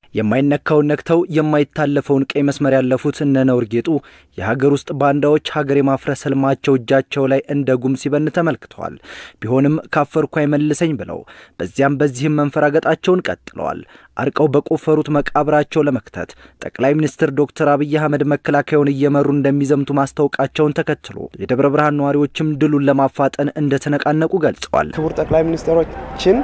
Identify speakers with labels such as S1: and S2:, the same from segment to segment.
S1: የማይነካውን ነክተው የማይታለፈውን ቀይ መስመር ያለፉት እነ ነውር ጌጡ የሀገር ውስጥ ባንዳዎች ሀገር የማፍረስ ህልማቸው እጃቸው ላይ እንደ ጉም ሲበን ተመልክተዋል። ቢሆንም ካፈርኩ አይመልሰኝ ብለው በዚያም በዚህም መንፈራገጣቸውን ቀጥለዋል። አርቀው በቆፈሩት መቃብራቸው ለመክተት ጠቅላይ ሚኒስትር ዶክተር አብይ አህመድ መከላከያውን እየመሩ እንደሚዘምቱ ማስታወቃቸውን ተከትሎ የደብረ ብርሃን ነዋሪዎችም ድሉን ለማፋጠን እንደተነቃነቁ ገልጸዋል።
S2: ክቡር ጠቅላይ ሚኒስትሮችን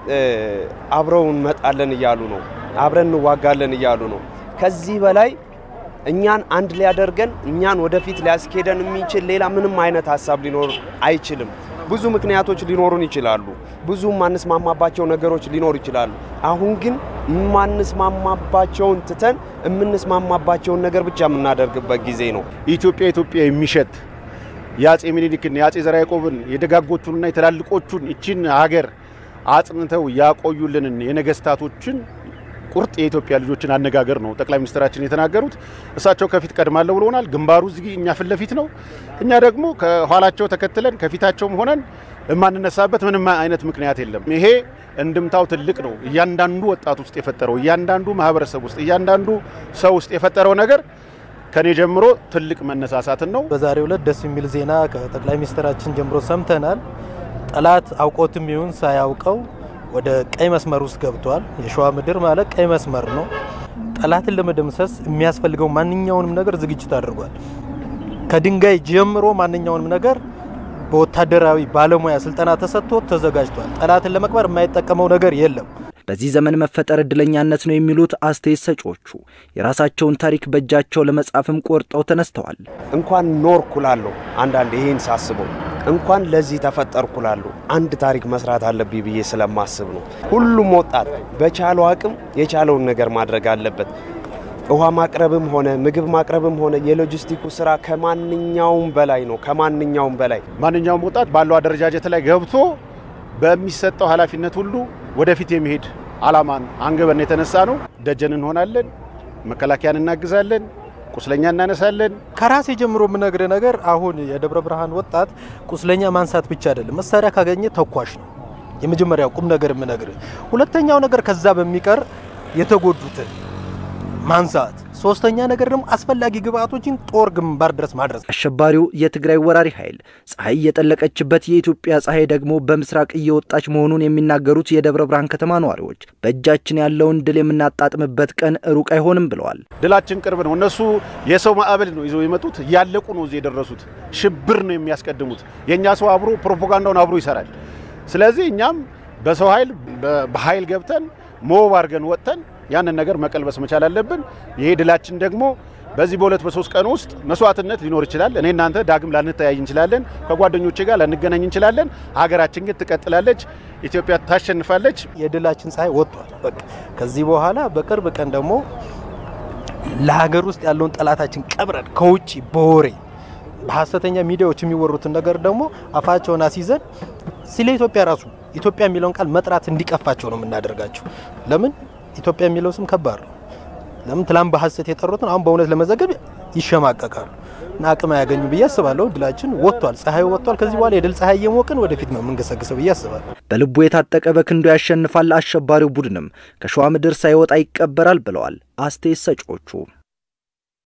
S2: አብረው እንመጣለን እያሉ ነው። አብረን እንዋጋለን እያሉ ነው። ከዚህ በላይ እኛን አንድ ሊያደርገን እኛን ወደፊት ሊያስኬደን የሚችል ሌላ ምንም አይነት ሀሳብ ሊኖር አይችልም። ብዙ ምክንያቶች ሊኖሩን ይችላሉ። ብዙ የማንስማማባቸው ነገሮች ሊኖሩ ይችላሉ። አሁን ግን የማንስማማባቸውን ትተን የምንስማማባቸውን ነገር ብቻ የምናደርግበት ጊዜ ነው።
S3: ኢትዮጵያ ኢትዮጵያ የሚሸት የአጼ ምኒልክን የአጼ ዘርዓ ያዕቆብን የደጋጎቹንና የትላልቆቹን ይችን ሀገር አጽንተው ያቆዩልንን የነገስታቶችን ቁርጥ የኢትዮጵያ ልጆችን አነጋገር ነው ጠቅላይ ሚኒስትራችን የተናገሩት። እሳቸው ከፊት ቀድማለሁ ብለውናል። ግንባሩ እዚህ እኛ ፊት ለፊት ነው። እኛ ደግሞ ከኋላቸው ተከትለን ከፊታቸውም ሆነን የማንነሳበት ምንም አይነት ምክንያት የለም። ይሄ እንድምታው ትልቅ ነው። እያንዳንዱ ወጣት ውስጥ የፈጠረው እያንዳንዱ ማህበረሰብ ውስጥ እያንዳንዱ ሰው ውስጥ የፈጠረው ነገር ከኔ ጀምሮ ትልቅ መነሳሳትን ነው።
S4: በዛሬው ዕለት ደስ የሚል ዜና ከጠቅላይ ሚኒስትራችን ጀምሮ ሰምተናል። ጠላት አውቆትም ይሁን ሳያውቀው ወደ ቀይ መስመር ውስጥ ገብቷል። የሸዋ ምድር ማለት ቀይ መስመር ነው። ጠላትን ለመደምሰስ የሚያስፈልገው ማንኛውንም ነገር ዝግጅት አድርጓል። ከድንጋይ ጀምሮ ማንኛውንም ነገር በወታደራዊ ባለሙያ ስልጠና ተሰጥቶ ተዘጋጅቷል። ጠላትን ለመቅበር የማይጠቀመው ነገር የለም።
S1: በዚህ ዘመን መፈጠር እድለኛነት ነው የሚሉት አስተያየት ሰጪዎቹ የራሳቸውን ታሪክ በእጃቸው ለመጻፍም ቆርጠው ተነስተዋል።
S2: እንኳን ኖርኩ እላለሁ አንዳንድ ይሄን ሳስበው እንኳን ለዚህ ተፈጠርኩ እላለሁ። አንድ ታሪክ መስራት አለብኝ ብዬ ስለማስብ ነው። ሁሉም ወጣት በቻለው አቅም የቻለውን ነገር ማድረግ አለበት። ውሃ ማቅረብም ሆነ ምግብ ማቅረብም ሆነ የሎጂስቲኩ ስራ ከማንኛውም በላይ ነው። ከማንኛውም በላይ
S3: ማንኛውም ወጣት ባለው አደረጃጀት ላይ ገብቶ በሚሰጠው ኃላፊነት ሁሉ ወደፊት የሚሄድ አላማን አንግበን የተነሳ ነው። ደጀን እንሆናለን፣ መከላከያን እናግዛለን፣ ቁስለኛ እናነሳለን።
S4: ከራሴ ጀምሮ የምነግር ነገር አሁን የደብረ ብርሃን ወጣት ቁስለኛ ማንሳት ብቻ አይደለም፣ መሳሪያ ካገኘ ተኳሽ ነው። የመጀመሪያው ቁም ነገር የምነግር። ሁለተኛው ነገር ከዛ በሚቀር የተጎዱትን ማንሳት፣ ሶስተኛ ነገር ደግሞ አስፈላጊ ግብአቶችን ጦር ግንባር ድረስ ማድረስ።
S1: አሸባሪው የትግራይ ወራሪ ኃይል ፀሐይ የጠለቀችበት የኢትዮጵያ ፀሐይ ደግሞ በምስራቅ እየወጣች መሆኑን የሚናገሩት የደብረ ብርሃን ከተማ ነዋሪዎች በእጃችን ያለውን ድል የምናጣጥምበት ቀን ሩቅ አይሆንም ብለዋል።
S3: ድላችን ቅርብ ነው። እነሱ የሰው ማዕበል ነው ይዘው የመጡት። እያለቁ ነው እዚህ የደረሱት። ሽብር ነው የሚያስቀድሙት። የእኛ ሰው አብሮ ፕሮፓጋንዳውን አብሮ ይሰራል። ስለዚህ እኛም በሰው ኃይል በኃይል ገብተን ሞብ አድርገን ወጥተን ያንን ነገር መቀልበስ መቻል አለብን። ይሄ ድላችን ደግሞ በዚህ በሁለት በሶስት ቀን ውስጥ መስዋዕትነት ሊኖር ይችላል። እኔ እናንተ ዳግም ላንተያይ እንችላለን። ከጓደኞቼ ጋር ላንገናኝ እንችላለን። ሀገራችን ግን ትቀጥላለች። ኢትዮጵያ ታሸንፋለች።
S4: የድላችን ፀሐይ ወጥቷል። በቃ ከዚህ በኋላ በቅርብ ቀን ደግሞ ለሀገር ውስጥ ያለውን ጠላታችን ቀብረን ከውጭ በወሬ በሀሰተኛ ሚዲያዎች የሚወሩትን ነገር ደግሞ አፋቸውን አስይዘን ስለ ኢትዮጵያ ራሱ ኢትዮጵያ የሚለውን ቃል መጥራት እንዲቀፋቸው ነው የምናደርጋቸው። ለምን ኢትዮጵያ የሚለው ስም ከባድ ነው። ለምን ትላንት በሀሰት የጠሩትን አሁን በእውነት ለመዘገብ ይሸማቀቃሉ እና አቅም አያገኙ ብዬ አስባለሁ። ድላችን ወጥቷል፣ ፀሐዩ ወጥቷል። ከዚህ በኋላ የድል ፀሐይ እየሞቅን ወደፊት ነው የምንገሰግሰው ብዬ አስባለሁ።
S1: በልቡ የታጠቀ በክንዶ ያሸንፋል። አሸባሪው ቡድንም ከሸዋ ምድር ሳይወጣ ይቀበራል ብለዋል አስተያየት ሰጪዎቹ።